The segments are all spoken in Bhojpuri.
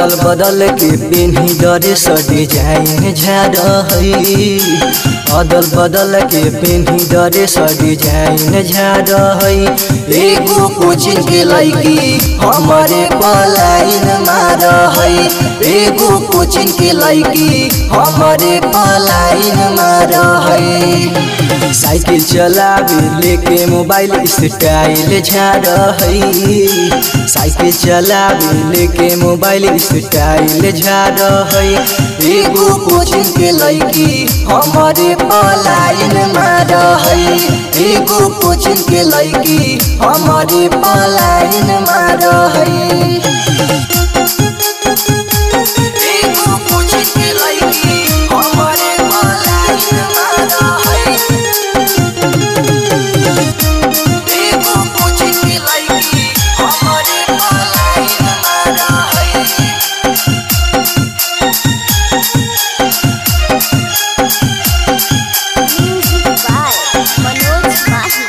अदल बदल के पेन्ही डरे स डिजाइन झाड़ है अदल बदल के पेन्ही डरे स डिजाइन झाड़ है एगो कोचिंग के लड़की हमारे पलाइन मार है एगो कोचिंग के लड़की हमारे पलाइन मार है साइकिल चलावे लेके मोबाइल स्टाइल झाड़ है साइकिल चलावे लेके मोबाइल स्टाइल झाड़ है एगो कोचिंग के लड़की हमारे पलाइन मार है एगो कोचिंग के लड़की हमारे पलाइन मार है एगो कोचिंग के लड़की हमारे पलाइन मार है एगो कोचिंग के लड़की हमारे पलाइन मार है Music by Manoj Mahi.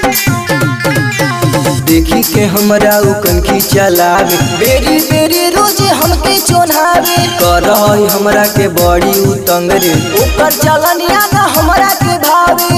देखी के हमरा उ कनखी चलावे बेरी बेरी रोजे हमके चोन्हावे कर हमरा के बड़ी उतंग रे ऊपर चलनिया ना हमरा के भावे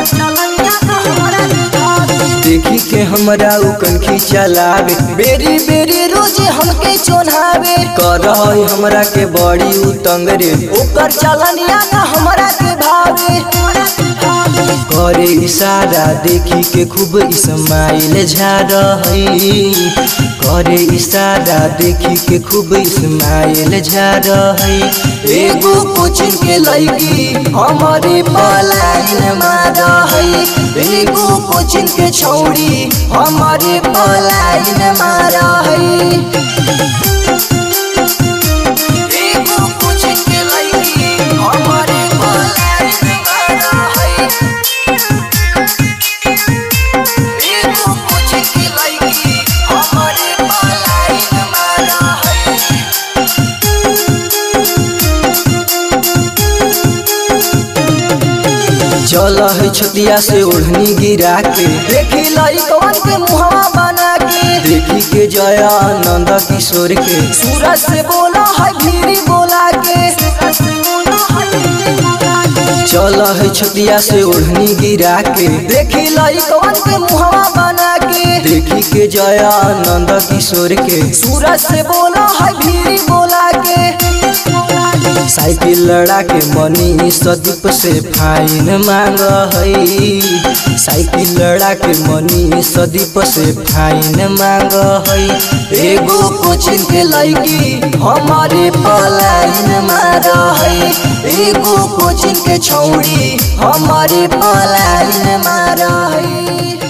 देखी के हमरा उ कनखी चलावे बेरी बेरी रोजे हमके चोन्हावे कर हमरा के बड़ी उतंग रे ऊपर चलनिया ना हमरा के भावे करे इशारा देखी के खूब इस्माइल झाड़ है करे इशारा देखी के खूब इस्माइल झाड़ है एगो कोचिंग के लड़की हमारे पलाइन मार है एगो कोचिंग के छौड़ी हमारे पलाइन मार है एगो कोचिंग के लड़की हमारे पलाइन मार है एगो कोचिंग के लड़की हमारे पलाइन मार है चल है छतिया से ओढ़नी गिरा के देखी लइकवन के मुहवा बना के देखी के जया आनंद किशोर के सूरज से बोला है भीरी बोला के चल है छतिया से ओढ़नी गिरा के देखी लइकवन के मुहवा बना के देखी के जया आनंद किशोर के सूरज से बोला है भीरी बोला के साइकिल लड़ा के मनी सदीप से फाइन मांग है साइकिल लड़ा के मनी सदीप से फाइन मांग है एगो कोचिंग के लड़की हमारे पलाइन मार है एगो कोचिंग के छौड़ी हमारे पलाइन मार है